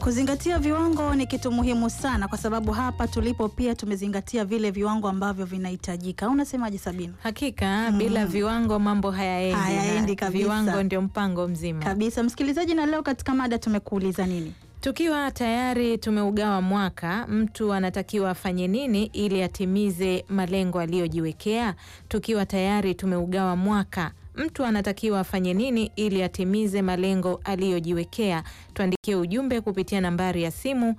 Kuzingatia viwango ni kitu muhimu sana, kwa sababu hapa tulipo pia tumezingatia vile viwango ambavyo vinahitajika. Unasemaje Sabina? Hakika bila viwango mambo hayaendi, na Hayaendi kabisa. viwango ndio mpango mzima. Kabisa msikilizaji, na leo katika mada tumekuuliza nini? Tukiwa tayari tumeugawa mwaka, mtu anatakiwa afanye nini ili atimize malengo aliyojiwekea? Tukiwa tayari tumeugawa mwaka, mtu anatakiwa afanye nini ili atimize malengo aliyojiwekea? Tuandikie ujumbe kupitia nambari ya simu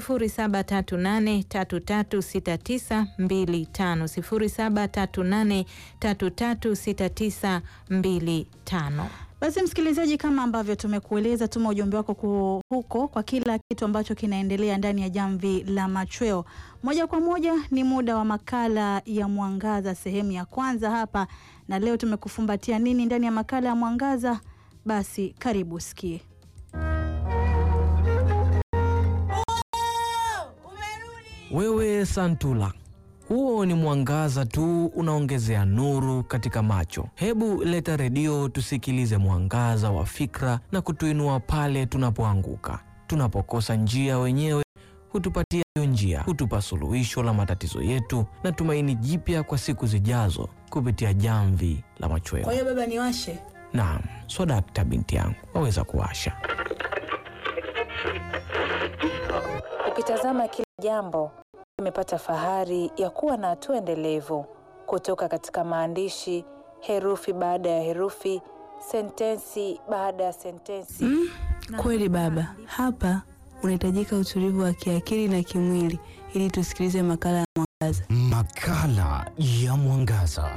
0738336925, 0738336925. Basi msikilizaji, kama ambavyo tumekueleza, tuma ujumbe wako ku- huko kwa kila kitu ambacho kinaendelea ndani ya jamvi la machweo. Moja kwa moja ni muda wa makala ya Mwangaza sehemu ya kwanza hapa, na leo tumekufumbatia nini ndani ya makala ya Mwangaza? Basi karibu sikie. Wewe Santula, huo ni mwangaza tu unaongezea nuru katika macho. Hebu leta redio tusikilize mwangaza wa fikra na kutuinua pale tunapoanguka. Tunapokosa njia wenyewe hutupatia hiyo njia, hutupa suluhisho la matatizo yetu na tumaini jipya kwa siku zijazo kupitia jamvi la machweo. hiyo baba, niwashe Naam, swadakta binti yangu, waweza kuwasha. Ukitazama kila jambo imepata fahari ya kuwa na hatua endelevu kutoka katika maandishi, herufi baada ya herufi, sentensi baada ya sentensi. Kweli baba, hapa unahitajika utulivu wa kiakili na kimwili ili tusikilize makala ya Mwangaza. Makala ya Mwangaza.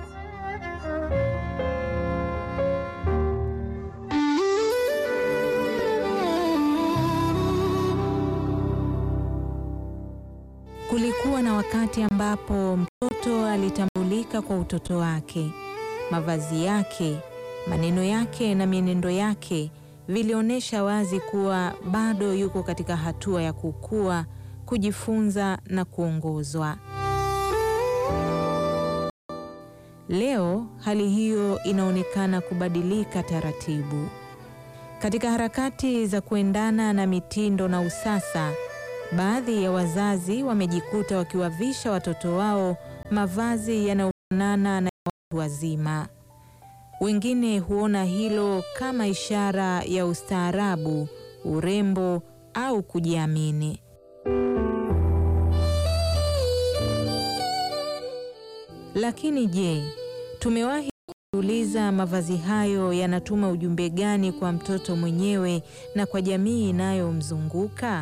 Kulikuwa na wakati ambapo mtoto alitambulika kwa utoto wake. Mavazi yake, maneno yake na mienendo yake vilionyesha wazi kuwa bado yuko katika hatua ya kukua, kujifunza na kuongozwa. Leo hali hiyo inaonekana kubadilika taratibu. Katika harakati za kuendana na mitindo na usasa, baadhi ya wazazi wamejikuta wakiwavisha watoto wao mavazi yanayofanana na ya watu wazima. Wengine huona hilo kama ishara ya ustaarabu, urembo au kujiamini. Lakini je, tumewahi kujiuliza mavazi hayo yanatuma ujumbe gani kwa mtoto mwenyewe na kwa jamii inayomzunguka?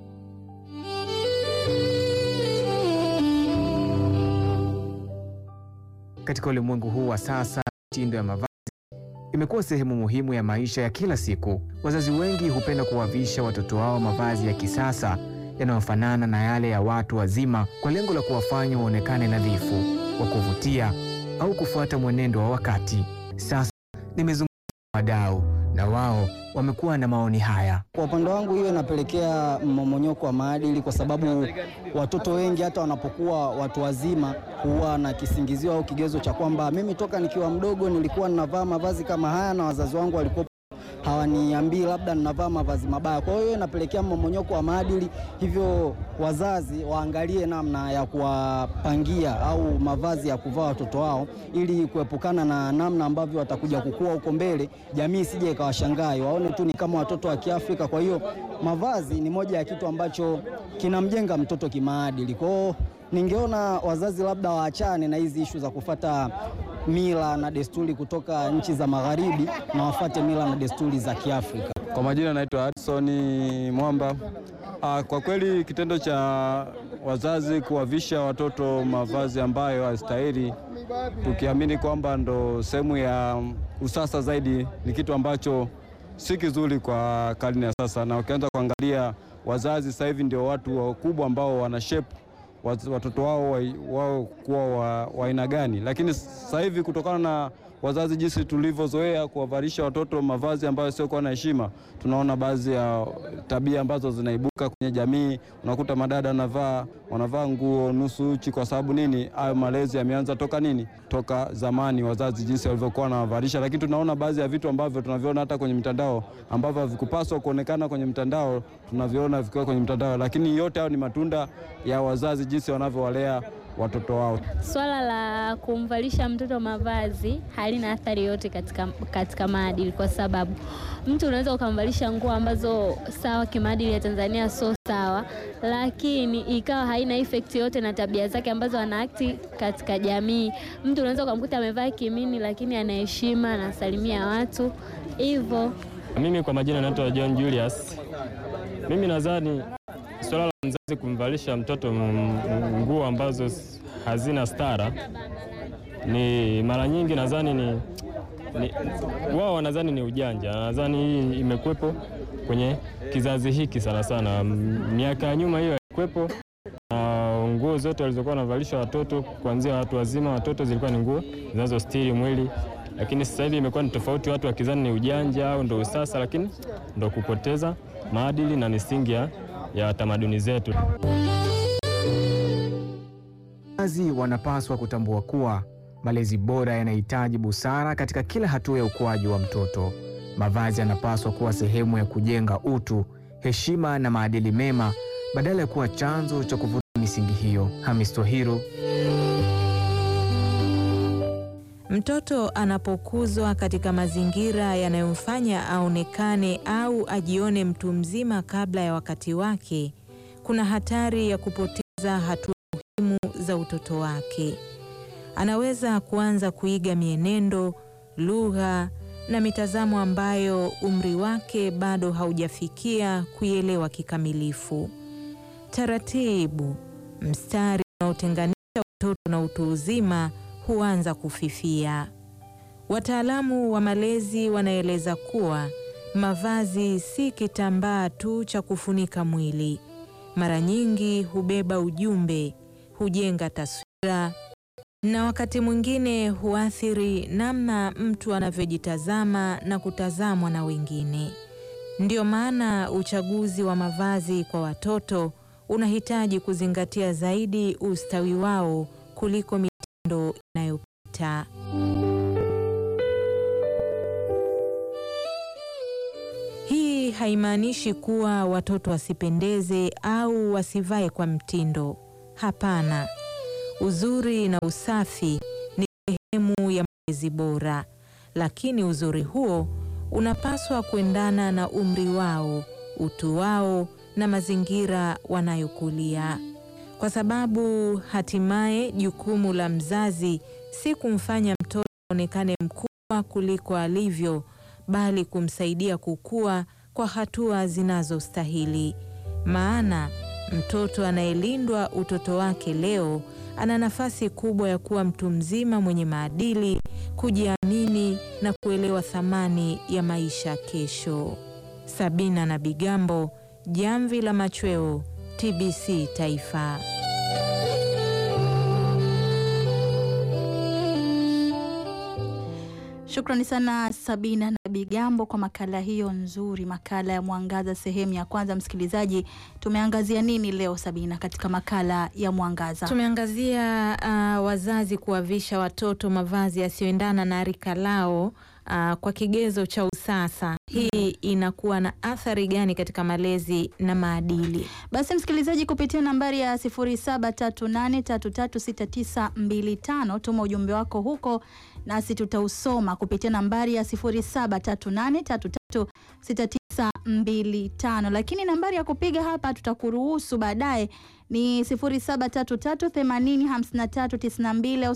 Katika ulimwengu huu wa sasa, mitindo ya mavazi imekuwa sehemu muhimu ya maisha ya kila siku. Wazazi wengi hupenda kuwavisha watoto wao mavazi ya kisasa yanayofanana na yale ya watu wazima kwa lengo la kuwafanya waonekane nadhifu, wa kuvutia au kufuata mwenendo wa wakati. Sasa nimezungumza na wadau na wao wamekuwa na maoni haya. Kwa upande wangu hiyo inapelekea mmomonyoko wa maadili, kwa sababu watoto wengi hata wanapokuwa watu wazima huwa na kisingizio au kigezo cha kwamba mimi toka nikiwa mdogo nilikuwa ninavaa mavazi kama haya na wazazi wangu walikuwa hawaniambii labda ninavaa mavazi mabaya. Kwa hiyo inapelekea mmomonyoko wa maadili, hivyo wazazi waangalie namna ya kuwapangia au mavazi ya kuvaa watoto wao ili kuepukana na namna ambavyo watakuja kukua huko mbele, jamii isije ikawashangai, waone tu ni kama watoto wa Kiafrika. Kwa hiyo mavazi ni moja ya kitu ambacho kinamjenga mtoto kimaadili. Kwa hiyo ningeona wazazi labda waachane na hizi ishu za kufata mila na desturi kutoka nchi za magharibi na wafate mila na desturi za Kiafrika. Kwa majina naitwa Hudson Mwamba. Ah, kwa kweli kitendo cha wazazi kuwavisha watoto mavazi ambayo hastahili, tukiamini kwamba ndo sehemu ya usasa zaidi, ni kitu ambacho si kizuri kwa karne ya sasa, na ukianza kuangalia wazazi sasa hivi ndio watu wakubwa ambao wana shape watoto wao wa- wao kuwa wa wa aina gani, lakini sasa hivi kutokana na wazazi jinsi tulivyozoea kuwavalisha watoto mavazi ambayo siokuwa na heshima, tunaona baadhi ya tabia ambazo zinaibuka kwenye jamii. Unakuta madada wanavaa wanavaa nguo nusu uchi. Kwa sababu nini? Hayo malezi yameanza toka nini? Toka zamani, wazazi jinsi walivyokuwa wanawavalisha. Lakini tunaona baadhi ya vitu ambavyo tunaviona hata kwenye mitandao ambavyo havikupaswa kuonekana kwenye mtandao, tunaviona vikiwa kwenye mtandao, lakini yote hayo ni matunda ya wazazi jinsi wanavyowalea watoto wao. Swala la kumvalisha mtoto mavazi halina athari yote katika, katika maadili, kwa sababu mtu unaweza ukamvalisha nguo ambazo sawa kimaadili ya Tanzania sio sawa, lakini ikawa haina effect yote na tabia zake ambazo anaakti katika jamii. Mtu unaweza ukamkuta amevaa kimini, lakini anaheshima, anasalimia watu hivyo. Mimi kwa majina naitwa John Julius. Mimi nadhani swala la mzazi kumvalisha mtoto nguo ambazo hazina stara ni mara nyingi nadhani ni, ni wao wanadhani ni ujanja. Nadhani hii imekuwepo kwenye kizazi hiki sana sana. Miaka ya nyuma hiyo haikuwepo, na nguo zote walizokuwa wanavalisha watoto kuanzia watu wazima, watoto zilikuwa ni nguo zinazostiri mwili, lakini sasa hivi imekuwa ni tofauti, watu wakizani ni ujanja au ndo usasa, lakini ndo kupoteza maadili na misingi ya tamaduni zetu. Wazazi wanapaswa kutambua kuwa malezi bora yanahitaji busara katika kila hatua ya ukuaji wa mtoto. Mavazi yanapaswa kuwa sehemu ya kujenga utu, heshima na maadili mema badala ya kuwa chanzo cha kuvuta misingi hiyo. Hamis Tohiru. Mtoto anapokuzwa katika mazingira yanayomfanya aonekane au ajione mtu mzima kabla ya wakati wake, kuna hatari ya kupoteza hatua muhimu za utoto wake. Anaweza kuanza kuiga mienendo, lugha na mitazamo ambayo umri wake bado haujafikia kuielewa kikamilifu. Taratibu, mstari unaotenganisha utoto na utu uzima huanza kufifia. Wataalamu wa malezi wanaeleza kuwa mavazi si kitambaa tu cha kufunika mwili. Mara nyingi hubeba ujumbe, hujenga taswira na wakati mwingine huathiri namna mtu anavyojitazama na kutazamwa na wengine. Ndiyo maana uchaguzi wa mavazi kwa watoto unahitaji kuzingatia zaidi ustawi wao kuliko mitindo inayopita. Hii haimaanishi kuwa watoto wasipendeze au wasivae kwa mtindo. Hapana. Uzuri na usafi ni sehemu ya malezi bora, lakini uzuri huo unapaswa kuendana na umri wao, utu wao na mazingira wanayokulia, kwa sababu hatimaye jukumu la mzazi si kumfanya mtoto aonekane mkubwa kuliko alivyo, bali kumsaidia kukua kwa hatua zinazostahili. Maana mtoto anayelindwa utoto wake leo ana nafasi kubwa ya kuwa mtu mzima mwenye maadili, kujiamini na kuelewa thamani ya maisha kesho. Sabina na Bigambo, Jamvi la Machweo, TBC Taifa. Shukrani sana Sabina na Bigambo kwa makala hiyo nzuri, makala ya Mwangaza sehemu ya kwanza. Msikilizaji, tumeangazia nini leo Sabina, katika makala ya Mwangaza? Tumeangazia uh, wazazi kuwavisha watoto mavazi yasiyoendana na rika lao uh, kwa kigezo cha usasa. Hii inakuwa na athari gani katika malezi na maadili? Basi msikilizaji, kupitia nambari ya 0738336925 tuma ujumbe wako huko nasi tutausoma kupitia nambari ya 0738336925, lakini nambari ya kupiga hapa tutakuruhusu baadaye ni 0733805392 au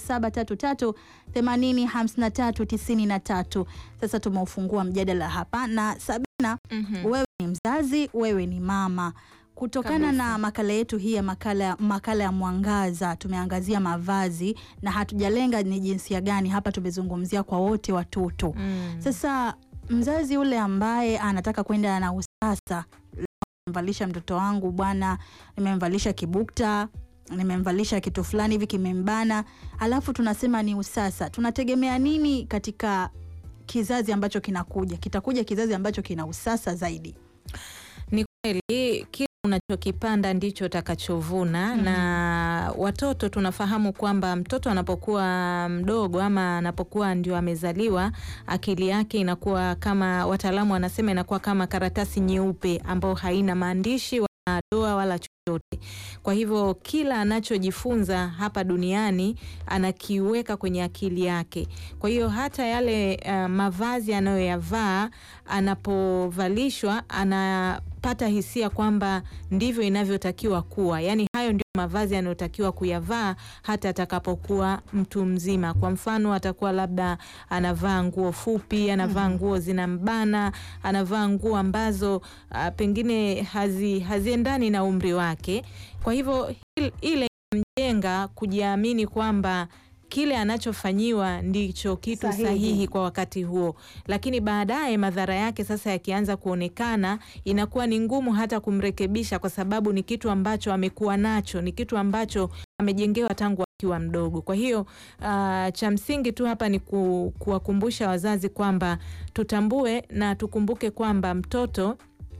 0733805393. Sasa tumeufungua mjadala hapa na Sabina, Mhm. wewe ni mzazi, wewe ni mama kutokana Kabisa. na makala yetu hii ya makala, makala ya Mwangaza tumeangazia mavazi na hatujalenga ni jinsia gani hapa, tumezungumzia kwa wote watoto. Mm. Sasa mzazi yule ambaye anataka kwenda na usasa, nimemvalisha mtoto wangu bwana, nimemvalisha kibukta nimemvalisha kitu fulani hivi kimembana, alafu tunasema ni usasa. Tunategemea nini katika kizazi ambacho kinakuja? Kitakuja kizazi ambacho kina usasa zaidi. Ni kweli kile unachokipanda ndicho utakachovuna. Mhm. Na watoto tunafahamu kwamba mtoto anapokuwa mdogo ama anapokuwa ndio amezaliwa, akili yake inakuwa kama wataalamu wanasema, inakuwa kama karatasi nyeupe ambayo haina maandishi wala doa wala chochote. Kwa hivyo kila anachojifunza hapa duniani anakiweka kwenye akili yake. Kwa hiyo hata yale uh, mavazi anayoyavaa anapovalishwa anapata hisia kwamba ndivyo inavyotakiwa kuwa, yaani hayo ndio mavazi anayotakiwa kuyavaa hata atakapokuwa mtu mzima. Kwa mfano, atakuwa labda anavaa nguo fupi, anavaa nguo zinambana, anavaa nguo ambazo uh, pengine hazi, haziendani na umri wake. Kwa hivyo il- ile mjenga kujiamini kwamba kile anachofanyiwa ndicho kitu Sahihi. sahihi. kwa wakati huo, lakini baadaye madhara yake sasa yakianza kuonekana, inakuwa ni ngumu hata kumrekebisha, kwa sababu ni kitu ambacho amekuwa nacho, ni kitu ambacho amejengewa tangu akiwa mdogo. Kwa hiyo ah, cha msingi tu hapa ni ku, kuwakumbusha wazazi kwamba tutambue na tukumbuke kwamba mtoto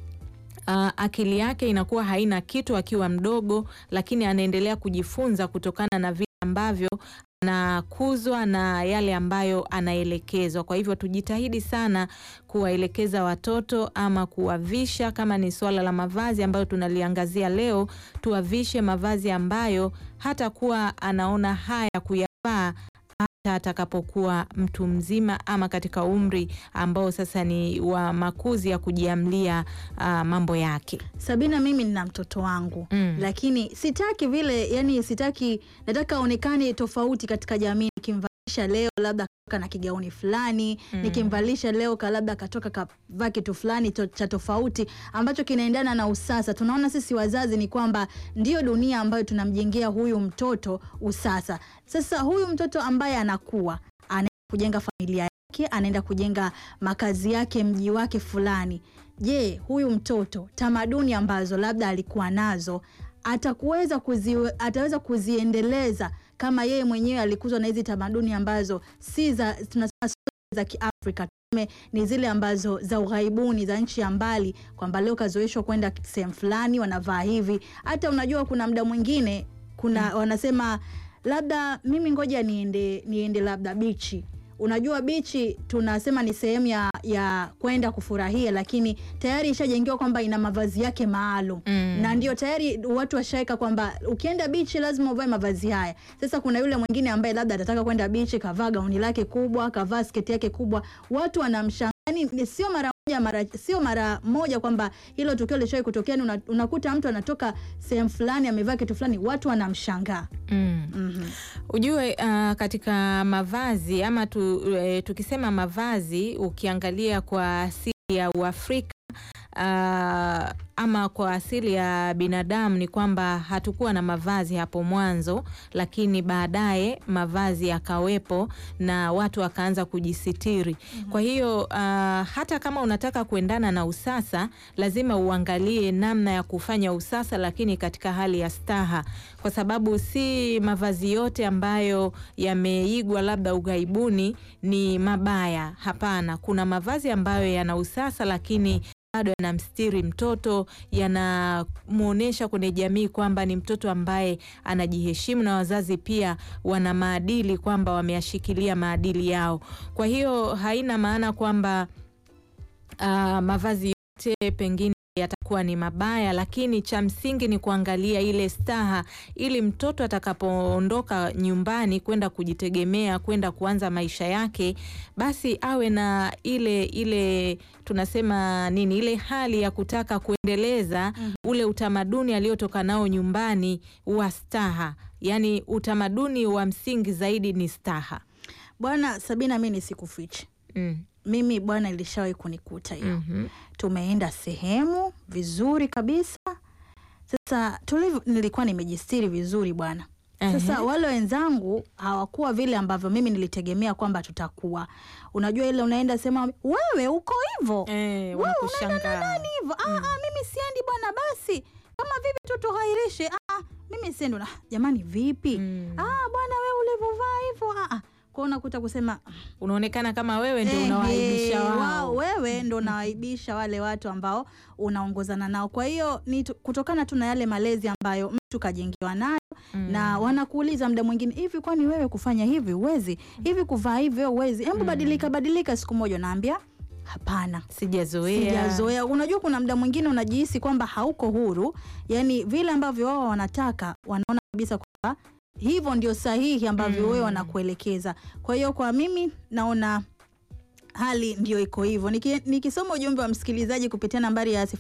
Uh, akili yake inakuwa haina kitu akiwa mdogo, lakini anaendelea kujifunza kutokana na vile ambavyo anakuzwa na yale ambayo anaelekezwa. Kwa hivyo tujitahidi sana kuwaelekeza watoto ama kuwavisha, kama ni suala la mavazi ambayo tunaliangazia leo, tuwavishe mavazi ambayo hata kuwa anaona haya kuyavaa hata atakapokuwa mtu mzima ama katika umri ambao sasa ni wa makuzi ya kujiamlia ah, mambo yake. Sabina, mimi nina mtoto wangu Mm. lakini sitaki vile, yani sitaki, nataka aonekane tofauti katika jamii. Nikimvalisha leo labda katoka na kigauni fulani Mm. nikimvalisha leo ka labda katoka kavaa kitu fulani to, cha tofauti ambacho kinaendana na usasa. Tunaona sisi wazazi ni kwamba ndio dunia ambayo tunamjengea huyu mtoto usasa. Sasa huyu mtoto ambaye anakuwa anaenda kujenga familia yake, anaenda kujenga makazi yake, mji wake fulani. Je, huyu mtoto tamaduni ambazo labda alikuwa nazo atakuweza kuzi, ataweza kuziendeleza kama yeye mwenyewe alikuzwa na hizi tamaduni ambazo si za tunasema sio za Kiafrika tuseme ni zile ambazo za ughaibuni za nchi ya mbali, kwamba leo kazoeshwa kwenda sehemu fulani wanavaa hivi. Hata unajua kuna muda mwingine kuna wanasema labda mimi ngoja niende niende labda bichi Unajua bichi tunasema ni sehemu ya, ya kwenda kufurahia, lakini tayari ishajengewa kwamba ina mavazi yake maalum Mm. na ndio tayari watu washaweka kwamba ukienda bichi lazima uvae mavazi haya. Sasa kuna yule mwingine ambaye labda atataka kwenda bichi, kavaa gauni lake kubwa, kavaa sketi yake kubwa, watu wanamshangaa. Yani ni sio mara moja mara sio mara moja kwamba hilo tukio lishawahi kutokea. ni una, unakuta mtu anatoka sehemu fulani amevaa kitu fulani, watu wanamshangaa. Mm. Mhm. Ujue uh, katika mavazi ama tu, e, tukisema mavazi ukiangalia kwa asili ya Uafrika uh, ama kwa asili ya binadamu ni kwamba hatukuwa na mavazi hapo mwanzo, lakini baadaye mavazi yakawepo na watu wakaanza kujisitiri. Kwa hiyo uh, hata kama unataka kuendana na usasa, lazima uangalie namna ya kufanya usasa, lakini katika hali ya staha, kwa sababu si mavazi yote ambayo yameigwa labda ughaibuni ni mabaya. Hapana, kuna mavazi ambayo yana usasa lakini bado yanamstiri mtoto, yanamwonyesha kwenye jamii kwamba ni mtoto ambaye anajiheshimu, na wazazi pia wana maadili kwamba wameyashikilia maadili yao. Kwa hiyo haina maana kwamba ah, mavazi yote pengine yatakuwa ni mabaya, lakini cha msingi ni kuangalia ile staha, ili mtoto atakapoondoka nyumbani kwenda kujitegemea, kwenda kuanza maisha yake, basi awe na ile ile tunasema nini, ile hali ya kutaka kuendeleza ule utamaduni aliotoka nao nyumbani wa staha. Yaani utamaduni wa msingi zaidi ni staha. Bwana Sabina, mi nisikufiche Mm. mimi bwana, ilishawahi kunikuta hiyo Mhm. tumeenda sehemu vizuri kabisa. Sasa tulivyo, nilikuwa nimejistiri vizuri bwana. Sasa Ehe. wale wenzangu hawakuwa vile ambavyo mimi nilitegemea kwamba tutakuwa. Unajua ile unaenda sema wewe uko hivyo Eh, wewe unaenda na wanakushangaa. nani hivyo? Ah, ah, mimi siendi bwana, basi kama vipi tu tughairishe. Ah, ah, mimi mimi sendo na jamani vipi Mm. ah bwana wewe ulivyovaa hivyo ah, ah. kwa unakuta kusema Unaonekana kama wewe ndio Ehe, unawaibisha wao. wewe ndo unawaibisha wale watu ambao unaongozana nao. Kwa hiyo ni tu- kutokana tu na yale malezi ambayo mtu kajengiwa nayo na wanakuuliza muda mwingine, hivi kwani wewe kufanya hivi uwezi, hivi kuvaa hivi wewe uwezi, hebu badilika badilika. Siku moja unaambia hapana, Sijazoea. sijazoea. Unajua, kuna muda mwingine unajihisi kwamba hauko huru, yani vile ambavyo wao wanataka, wanaona kabisa kwamba hivyo ndio sahihi ambavyo wewe wanakuelekeza. Kwa hiyo kwa mimi naona hali ndio iko hivyo. Niki- Nikisoma ujumbe wa msikilizaji kupitia nambari ya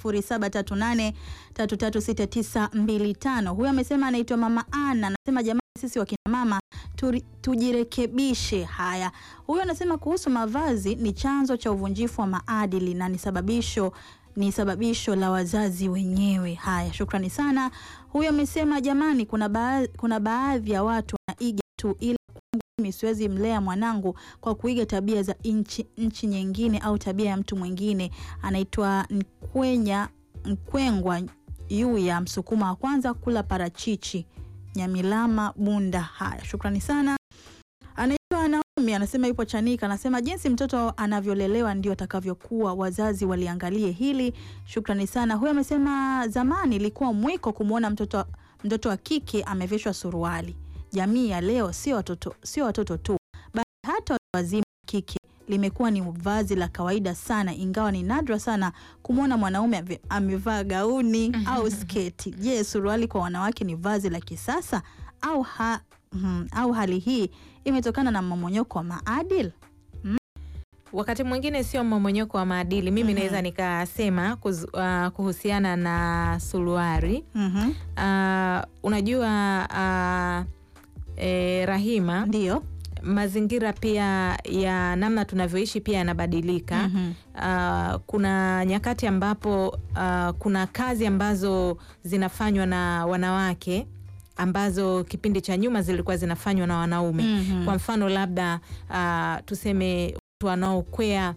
0738336925 huyu amesema anaitwa Mama Ana, anasema jamani, sisi wakina mama turi- tujirekebishe. Haya, huyu anasema kuhusu mavazi ni chanzo cha uvunjifu wa maadili na ni sababisho ni sababisho la wazazi wenyewe. Haya, shukrani sana. Huyu amesema jamani, kuna baadhi, kuna baadhi ya watu wanaiga tu ila kwangu mimi siwezi mlea mwanangu kwa kuiga tabia za nchi, nchi nyingine au tabia ya mtu mwingine. Anaitwa Nkwenya Nkwengwa yu ya Msukuma wa kwanza kula parachichi Nyamilama Bunda. Haya, shukrani sana. Anaitwa Naomi anasema yupo Chanika, anasema jinsi mtoto anavyolelewa ndio atakavyokuwa, wazazi waliangalie hili. Shukrani sana. Huyu amesema zamani ilikuwa mwiko kumwona mtoto, mtoto wa kike amevishwa suruali. Jamii ya leo sio watoto, sio watoto tu, bali hata watu wazima wa kike limekuwa ni vazi la kawaida sana, ingawa ni nadra sana kumwona mwanaume ame- amevaa gauni au sketi. Je, suruali kwa wanawake ni vazi la kisasa au, ha, mm, au hali hii imetokana na mmomonyoko wa maadili? Wakati mwingine sio mmomonyoko wa maadili. Mimi naweza nikasema kuz, uh, kuhusiana na suruari Mhm. uh, unajua uh, eh, Rahima, ndio mazingira pia ya namna tunavyoishi pia yanabadilika. Mhm. Uh, kuna nyakati ambapo uh, kuna kazi ambazo zinafanywa na wanawake ambazo kipindi cha nyuma zilikuwa zinafanywa na wanaume. Mhm. Kwa mfano labda uh, tuseme watu wanaokwea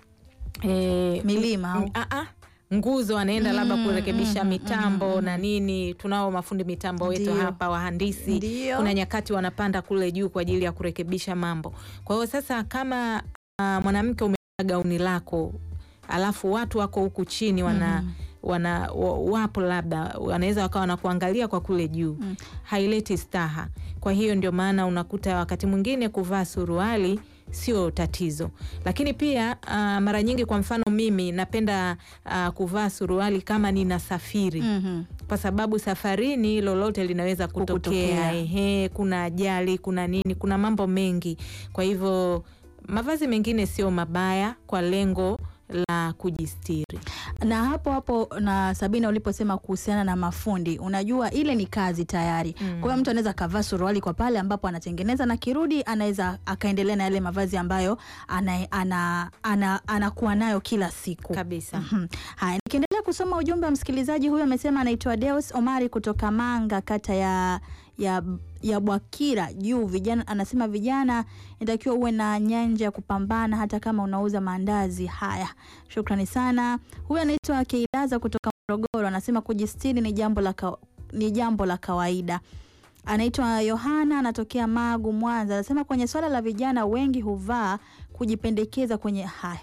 eh, Milima au- m- ah, ah, nguzo wanaenda labda Mm, kurekebisha mm, mitambo mm, na nini. Tunao mafundi mitambo wetu Ndio. hapa wahandisi. Ndio. Kuna nyakati wanapanda kule juu kwa ajili ya kurekebisha mambo. Kwa hiyo sasa kama uh, mwanamke umevaa gauni lako alafu watu wako huku chini wana Mhm. wana wa- wapo labda wanaweza wakawa wanakuangalia kwa kule juu Mm. haileti staha. Kwa hiyo ndio maana unakuta wakati mwingine kuvaa suruali sio tatizo, lakini pia uh, mara nyingi, kwa mfano mimi napenda uh, kuvaa suruali kama ninasafiri Mhm. kwa sababu safarini lolote linaweza kutokea. Kukutokea. Ehe, kuna ajali, kuna nini, kuna mambo mengi. Kwa hivyo mavazi mengine sio mabaya kwa lengo la kujistiri. na hapo hapo na Sabina uliposema kuhusiana na mafundi, unajua ile ni kazi tayari. Mm. Kwa hiyo mtu anaweza akavaa suruali kwa pale ambapo anatengeneza na kirudi, anaweza akaendelea na yale mavazi ambayo ana, ana, ana, anakuwa nayo kila siku Kabisa. Mhm. Haya, nikiendelea kusoma ujumbe wa msikilizaji huyu, amesema anaitwa Deus Omari kutoka Manga, kata ya ya ya Bwakira juu. Vijana anasema vijana inatakiwa uwe na nyanja ya kupambana hata kama unauza maandazi. Haya, shukrani sana. Huyu anaitwa Keilaza kutoka Morogoro, anasema kujistiri ni jambo la ka, ni jambo la kawaida. Anaitwa Yohana anatokea Magu, Mwanza, anasema kwenye swala la vijana wengi huvaa kujipendekeza kwenye haya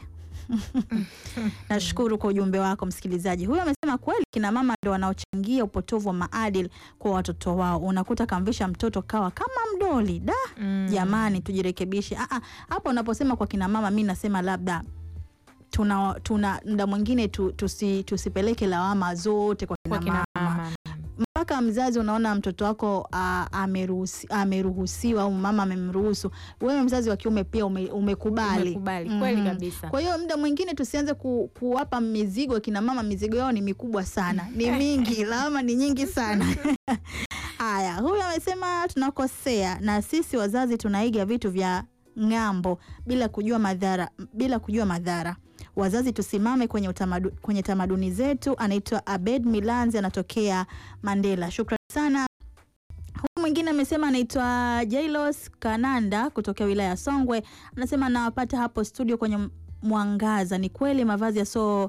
Nashukuru kwa ujumbe wako msikilizaji. Huyu amesema kweli kina mama ndo wanaochangia upotovu wa maadili kwa watoto wao. Unakuta kamvisha mtoto kawa kama mdoli da. Mm. Jamani, tujirekebishe. Ah, ah, Hapo unaposema kwa kina mama, mi nasema labda tuna tuna muda mwingine tu, tusi, tusipeleke lawama zote kwa kina, Kwa kina mama mama. mpaka mzazi unaona mtoto wako ah, ameruhusi- ameruhusiwa au mama amemruhusu, wewe mzazi wa kiume pia ume, umekubali, Umekubali, kweli Mhm. kabisa. Kwa hiyo muda mwingine tusianze ku, kuwapa mizigo kina mama, mizigo yao ni mikubwa sana, ni mingi, lawama ni nyingi sana. Haya, huyu amesema tunakosea na sisi wazazi tunaiga vitu vya ng'ambo bila kujua madhara, bila kujua madhara. Wazazi tusimame kwenye, utamadu, kwenye tamaduni zetu. Anaitwa Abed Milanzi, anatokea Mandela. Shukrani sana. Huyu mwingine amesema anaitwa Jailos Kananda kutokea wilaya ya Songwe, anasema nawapata hapo studio kwenye mwangaza. Ni kweli mavazi yasio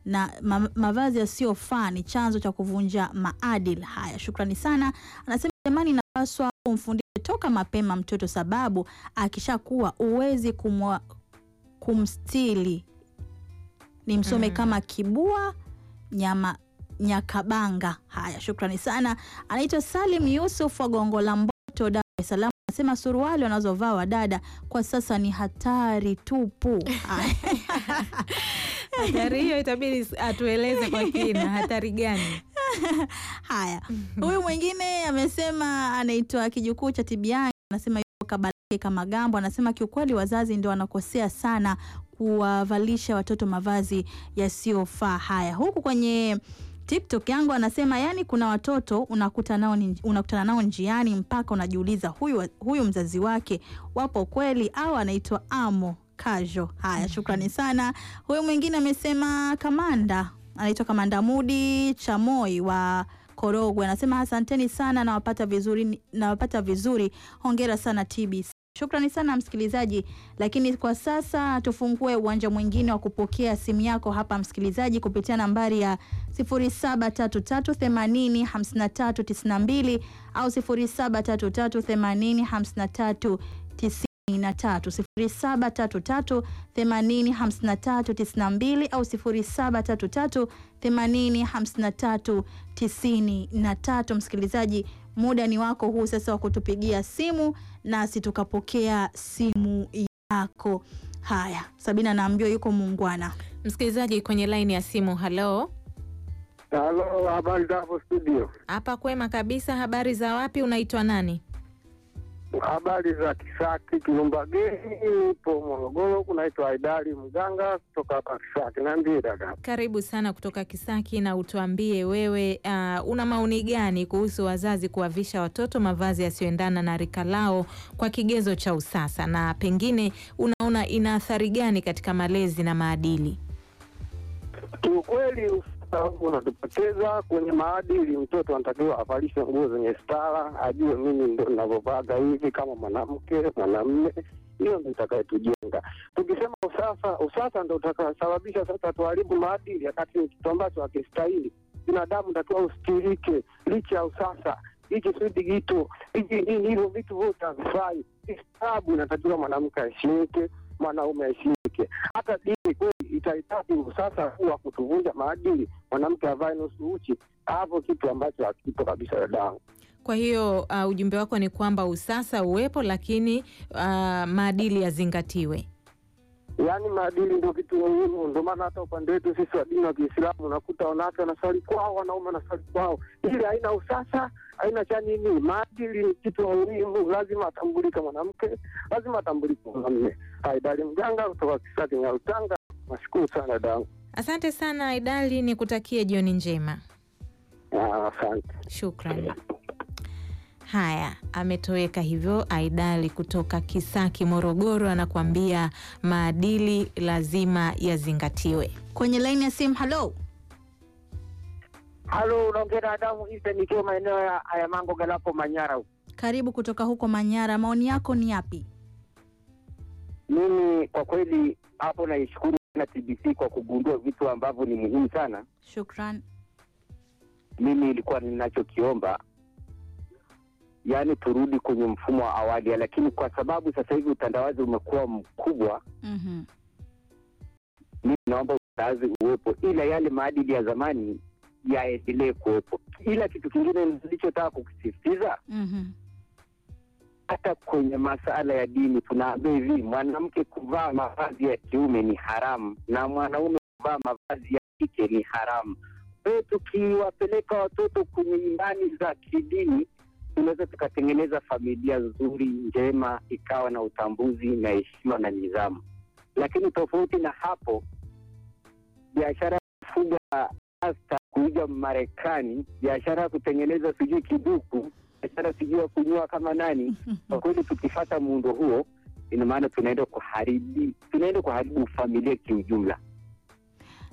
na ma mavazi yasiyofaa ni chanzo cha kuvunja maadili haya. Shukrani sana. Anasema jamani, inapaswa kumfundisha toka mapema mtoto, sababu akishakuwa uwezi kumwa, kumstili ni msome Mm. kama kibua nyama Nyakabanga. Haya, shukrani sana. Anaitwa Salim Yusuf wa Gongo la Mboto, Dar es Salaam. Anasema suruali wanazovaa wadada kwa sasa ni hatari tupu. Haya. Hatari hiyo itabidi atueleze kwa kina, hatari gani? Haya, huyu mwingine amesema anaitwa kijukuu cha Tibiani, anasema yuko Kabalake kama Gambo, anasema kiukweli wazazi ndio wanakosea sana kuwavalisha watoto mavazi yasiyofaa. Haya, huku kwenye TikTok yangu anasema yani, kuna watoto unakuta nao ni, unakutana nao njiani mpaka unajiuliza huyu, huyu mzazi wake wapo kweli au anaitwa Amo Kajo. Haya, shukrani sana. Huyu mwingine amesema Kamanda, anaitwa Kamanda Mudi Chamoi wa Korogwe, anasema asanteni sana, nawapata vizuri, nawapata vizuri. Hongera sana TBC. Shukrani sana msikilizaji, lakini kwa sasa tufungue uwanja mwingine wa kupokea simu yako hapa msikilizaji, kupitia nambari ya 0733805392 au 0733805393 0733805392 au 0733805393. Msikilizaji, muda ni wako huu sasa wa kutupigia simu nasi tukapokea simu yako. Haya, Sabina naambiwa yuko muungwana. Msikilizaji kwenye laini ya simu, halo. Halo, habari za hapo studio? Hapa kwema kabisa. Habari za wapi? Unaitwa nani? Habari za Kisaki Kilumbageni, ipo Morogoro. Kunaitwa Aidari Mganga kutoka hapa Kisaki. Niambie dada. Karibu sana kutoka Kisaki, na utuambie wewe, uh, una maoni gani kuhusu wazazi kuwavisha watoto mavazi yasiyoendana na rika lao kwa kigezo cha usasa, na pengine unaona ina athari gani katika malezi na maadili? Kiukweli usasa huu unatupoteza kwenye maadili. Mtoto anatakiwa avalishwe nguo zenye stara, ajue mimi ndo ninavyovaga hivi kama mwanamke mwanamme. Hiyo ndo itakayetujenga. Tukisema usasa, usasa ndo utakasababisha sasa tuharibu maadili, wakati ni kitu ambacho hakistahili. Binadamu takiwa ustirike licha ya usasa hiki sudi kitu hiki nini, hivyo vitu vyote havifai. Istabu inatakiwa mwanamke aheshimike, mwanaume aheshimike. Hata dini kweli itahitaji usasa huu wa kutuvunja maadili, mwanamke avae nusu uchi, hapo kitu ambacho hakipo kabisa dadangu. Kwa hiyo uh, ujumbe wako ni kwamba usasa uwepo, lakini uh, maadili yazingatiwe. Yaani maadili ndio kitu muhimu. Ndio maana hata upande wetu sisi wa dini wa Kiislamu unakuta wanawake wanaswali kwao, wanaume wanaswali kwao. Ili haina usasa, haina cha nini. Maadili ni kitu muhimu, lazima atambulike mwanamke, lazima atambulike mwanamume. Haidari Mganga kutoka Kisaki Nyarutanga, nashukuru sana dadangu. Asante sana Aidali, ni kutakie jioni njema. Ah, Asante. Shukrani. Haya, ametoweka hivyo Aidali kutoka Kisaki, Morogoro, anakuambia maadili lazima yazingatiwe. Kwenye laini ya simu, halo. Halo, unaongea na Adamu Isa nikiwa maeneo ya Ayamango Galapo Manyara huko. Karibu kutoka huko Manyara, maoni yako ni yapi? Mimi kwa kweli hapo naishukuru sana TBC kwa kugundua vitu ambavyo ni muhimu sana. Shukran. Mimi ilikuwa ninachokiomba, yaani turudi kwenye mfumo wa awali, lakini kwa sababu sasa hivi utandawazi umekuwa mkubwa, Mhm. mimi naomba utandawazi uwepo, ila yale maadili ya zamani yaendelee kuwepo. Ila kitu kingine nilichotaka kukisisitiza Mhm. hata kwenye masala ya dini tunaambia hivi, mwanamke kuvaa mavazi ya kiume ni haramu na mwanaume kuvaa mavazi ya kike ni haramu. Kwa hiyo tukiwapeleka watoto kwenye imani za kidini, tunaweza tukatengeneza familia nzuri njema, ikawa na utambuzi na heshima na nidhamu. Lakini tofauti na hapo, biashara ya kufuga hasta kuiga Marekani, biashara ya kutengeneza sijui kiduku, biashara sijui ya kunyoa kama nani. Kwa kweli tukifata muundo huo, ina maana tunaenda kuharibu tunaenda kuharibu familia kiujumla.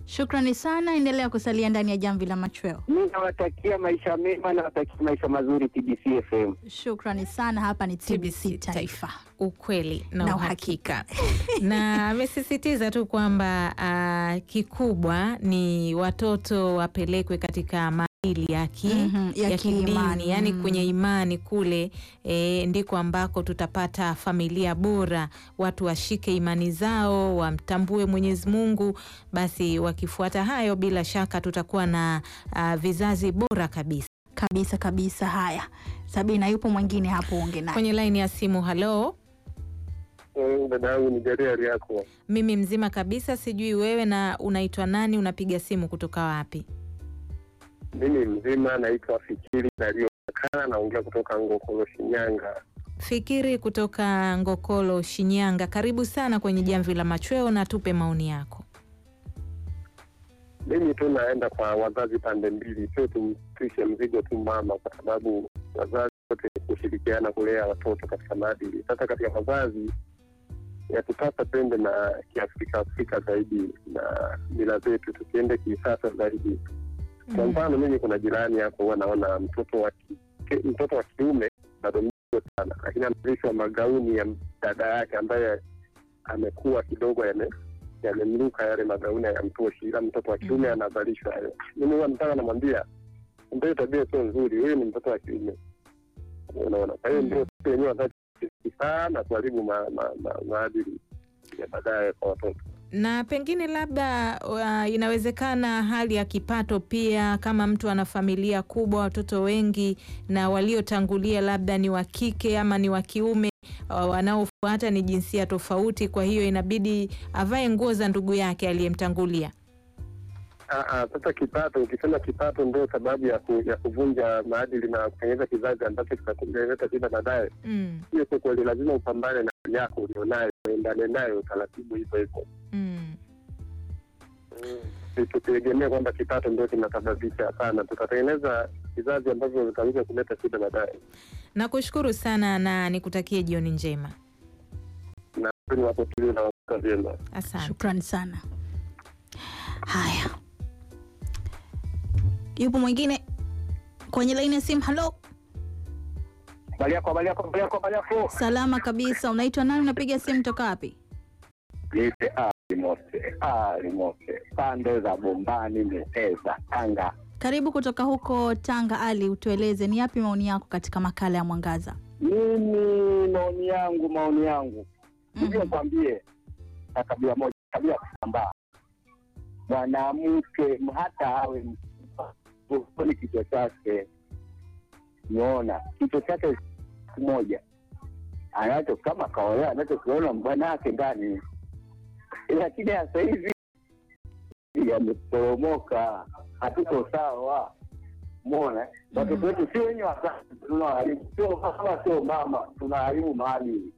Shukrani sana, endelea kusalia ndani ya jamvi la machweo. Mi nawatakia maisha mema, nawatakia maisha mazuri TBC FM. Shukrani sana. Hapa ni TBC Taifa, ukweli na, Na uhakika na amesisitiza tu kwamba ah, kikubwa ni watoto wapelekwe katika maadili ya ki, Mhm, ya ya kidini kiimani, yani mm. kwenye imani kule e, ndiko ambako tutapata familia bora, watu washike imani zao, wamtambue Mwenyezi Mungu. Basi wakifuata hayo, bila shaka tutakuwa na ah, vizazi bora kabisa kabisa kabisa. Haya, Sabina, yupo mwingine hapo, unge naye kwenye laini ya simu. Halo, Dada yangu ni gari hali yako? mimi mzima kabisa, sijui wewe na unaitwa nani? Unapiga simu kutoka wapi? Mimi mzima, naitwa Fikiri Dalioakana, naongea kutoka Ngokolo, Shinyanga. Fikiri kutoka Ngokolo, Shinyanga. Karibu sana kwenye jamvi la machweo na tupe maoni yako. Mimi tu naenda kwa wazazi pande mbili, sio tumtwishe mzigo tu mama, kwa sababu wazazi wote ni kushirikiana kulea watoto katika maadili. Sasa katika wazazi yatupasa twende na kiafrika Afrika zaidi na mila zetu, tusiende kisasa zaidi. Kwa mfano mimi kuna jirani hapo huwa naona mtoto wa ki- mtoto wa kiume bado mdogo sana, lakini amevalishwa magauni ya dada yake ambaye amekuwa kidogo yame yamemruka yale magauni hayamtoshi, ila mtoto wa kiume anavalishwa hayo. Mimi huwa nataka namwambia, ndio tabia sio nzuri, huyu ni mtoto wa kiume, unaona. Kwa hiyo ndio sisi wenyewe wazazi sana kuharibu ma- ma- ma- maadili ya baadaye kwa watoto. Na pengine labda uh, inawezekana hali ya kipato pia, kama mtu ana familia kubwa, watoto wengi, na waliotangulia labda ni wa kike ama ni wa kiume, uh, wanaofuata ni jinsia tofauti, kwa hiyo inabidi avae nguo za ndugu yake aliyemtangulia. Ah, ah, Sasa kipato, ukisema kipato ndio sababu ya, ku, ya kuvunja maadili na kutengeneza kizazi ambacho kitakuleta shida baadaye, Mm, hiyo sio kweli. Lazima upambane na hali yako ulionayo, uendane nayo taratibu hivyo hivyo. mm. Si- Tusitegemee kwamba kipato ndio kinasababisha. Hapana, tutatengeneza vizazi ambavyo vitaweza kuleta shida baadaye. Nakushukuru sana na nikutakie jioni njema. Na ni wapotilie na wakuta vyema. Asante. Shukrani sana. Haya, yupo mwingine kwenye laini ya simu. Halo, Habari yako, habari yako, habari yako, habari yako. salama kabisa. Unaitwa nani? Unapiga simu toka wapi? Niite Ali Mose, Ali Mose, pande za Bombani, Mteza, Tanga. Karibu kutoka huko Tanga. Ali, utueleze ni yapi maoni yako katika makala ya Mwangaza? Mimi maoni yangu, maoni yangu hivyo nikwambie, na kabila moja, kabila ya kusambaa, mwanamke hata awe ni kichwa chake, umeona kichwa chake kimoja anacho kama kaolewa anachokiona bwana wake ndani, lakini sasa hivi yameporomoka, hatuko sawa. Umeona, watoto wetu si wenye wazazi tunawaharibu, sio mama, sio mama, tunaharibu maadili.